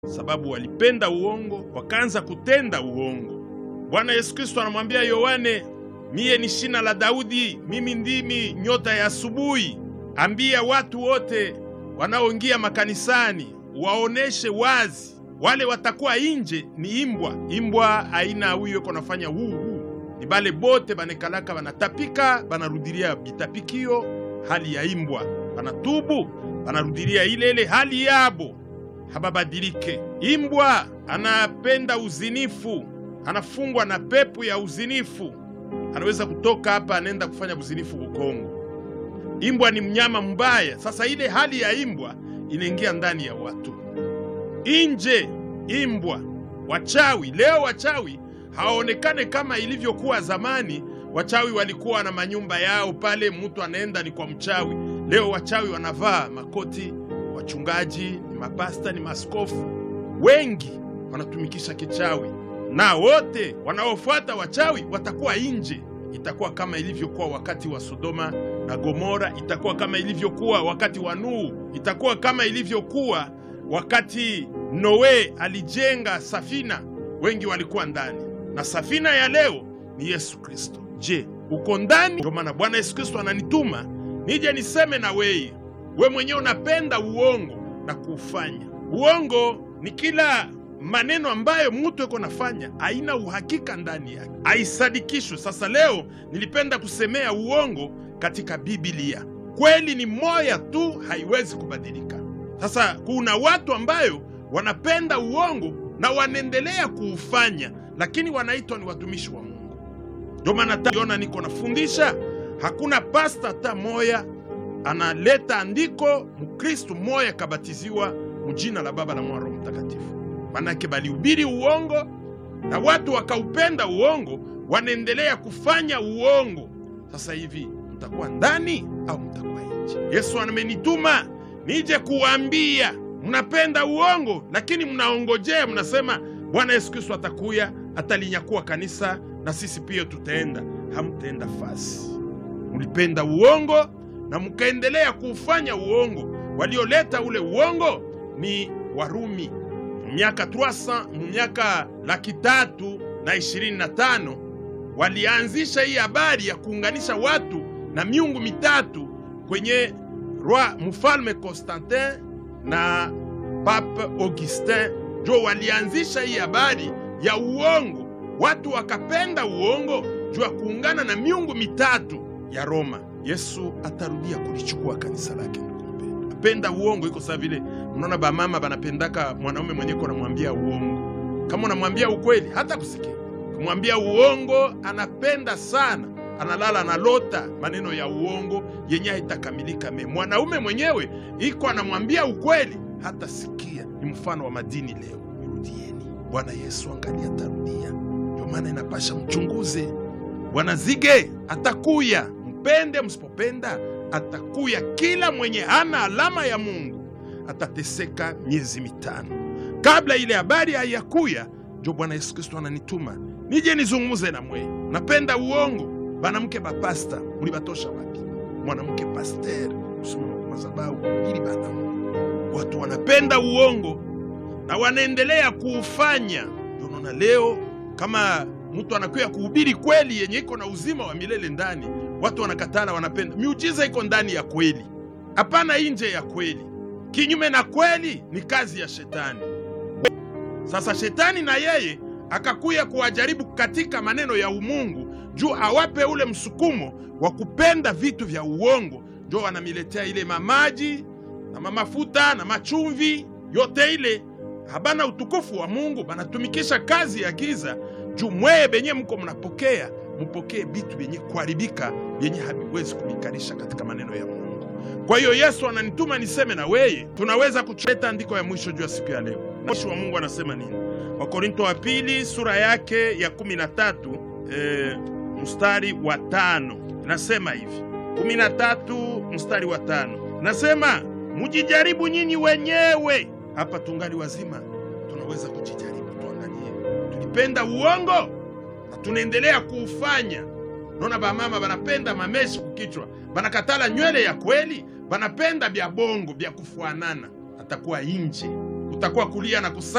sababu walipenda uongo, wakaanza kutenda uongo. Bwana Yesu Kristo anamwambia Yohane, miye ni shina la Daudi, mimi ndimi nyota ya asubuhi. Ambia watu wote wanaoingia makanisani waoneshe wazi, wale watakuwa inje ni imbwa. Imbwa aina huyo iko nafanya huu huu, ni bale bote banekalaka banatapika, banarudilia bitapikio, hali ya imbwa, banatubu banarudilia ile ile hali yabo, hababadilike. Imbwa anapenda uzinifu, anafungwa na pepo ya uzinifu, anaweza kutoka hapa anaenda kufanya uzinifu Ukongo. Imbwa ni mnyama mbaya. Sasa ile hali ya imbwa inaingia ndani ya watu. Inje imbwa, wachawi leo, wachawi hawaonekane kama ilivyokuwa zamani. Wachawi walikuwa na manyumba yao pale, mtu anaenda ni kwa mchawi. Leo wachawi wanavaa makoti, wachungaji ni mapasta, ni maskofu, wengi wanatumikisha kichawi, na wote wanaofuata wachawi watakuwa nje. Itakuwa kama ilivyokuwa wakati wa Sodoma na Gomora, itakuwa kama ilivyokuwa wakati wa Nuhu, itakuwa kama ilivyokuwa wakati Noe alijenga safina, wengi walikuwa ndani, na safina ya leo ni Yesu Kristo. Je, uko ndani? Ndio maana Bwana Yesu Kristo ananituma nije niseme na weye, we mwenyewe unapenda uongo na kuufanya. Uongo ni kila maneno ambayo mtu eko nafanya haina uhakika ndani yake, haisadikishwe. Sasa leo nilipenda kusemea uongo katika Biblia. Kweli ni moya tu, haiwezi kubadilika. Sasa kuna watu ambayo wanapenda uongo na wanaendelea kuufanya, lakini wanaitwa ni watumishi wa Mungu. Ndio maana taona niko nafundisha, hakuna pasta hata moya analeta andiko mkristu moya kabatiziwa mujina la Baba na Mwana Roho Mtakatifu. Manake balihubiri uongo na watu wakaupenda uongo, wanaendelea kufanya uongo. Sasa hivi mtakuwa ndani au mtakuwa nje? Yesu amenituma nije kuwaambia, mnapenda uongo, lakini mnaongojea, mnasema Bwana Yesu Kristo atakuya atalinyakuwa kanisa na sisi pia tutaenda. Hamtaenda fasi. Mlipenda uongo na mkaendelea kuufanya uongo. Walioleta ule uongo ni Warumi miaka 300 miaka laki tatu na ishirini na tano walianzisha hii habari ya kuunganisha watu na miungu mitatu kwenye roi mfalme Constantin na Pape Augustin, jo walianzisha hii habari ya uongo. Watu wakapenda uongo juu ya kuungana na miungu mitatu ya Roma. Yesu atarudia kulichukua kanisa lake. Ndugu apenda uongo iko sawa vile mnaona bamama banapendaka mwanaume mwenye ko namwambia uongo. Kama unamwambia ukweli hata kusikia, kumwambia uongo anapenda sana, analala analota maneno ya uongo yenye haitakamilika. Me mwanaume mwenyewe iko anamwambia ukweli hata sikia. Ni mfano wa madini leo. Rudieni, Bwana Yesu angalia atarudia. Ndio maana inapasha mchunguze. Bwana Zige atakuya, mpende msipopenda atakuya. Kila mwenye hana alama ya Mungu atateseka miezi mitano kabla ile habari haiyakuya. Njo Bwana Yesu Kristo ananituma nije nizungumuze na mwe. Napenda uongo. Banamke bapasta mulibatosha wapi? Mwanamke paster kusimama kwa madhabahu ili bana, watu wanapenda uongo na wanaendelea kuufanya. Ndio naona leo kama mtu anakuya kuhubiri kweli yenye iko na uzima wa milele ndani, watu wanakatala, wanapenda miujiza iko ndani ya kweli, hapana nje ya kweli. Kinyume na kweli ni kazi ya shetani. Sasa shetani na yeye akakuya kuwajaribu katika maneno ya umungu juu awape ule msukumo wa kupenda vitu vya uongo, njo wanamiletea ile mamaji na mamafuta na machumvi yote ile, habana utukufu wa Mungu, banatumikisha kazi ya giza juu mweye benye mko mnapokea, mupokee vitu vyenye kuharibika vyenye haviwezi kumikarisha katika maneno ya Mungu. Kwa hiyo Yesu ananituma niseme na weye, tunaweza kucheta andiko ya mwisho juu ya siku ya leo. Mwisho wa Mungu anasema nini? Wakorinto wa pili sura yake ya kumi na tatu e, mstari wa tano nasema hivi, kumi na tatu mstari wa tano nasema mujijaribu nyinyi wenyewe. Hapa tungali wazima, tunaweza kujijaribu, tuangalie. Tulipenda uongo na tunaendelea kuufanya. Naona bamama banapenda mameshi kukichwa, banakatala nywele ya kweli, banapenda bya bongo bya kufuanana. Atakuwa inje, utakuwa kulia na kusa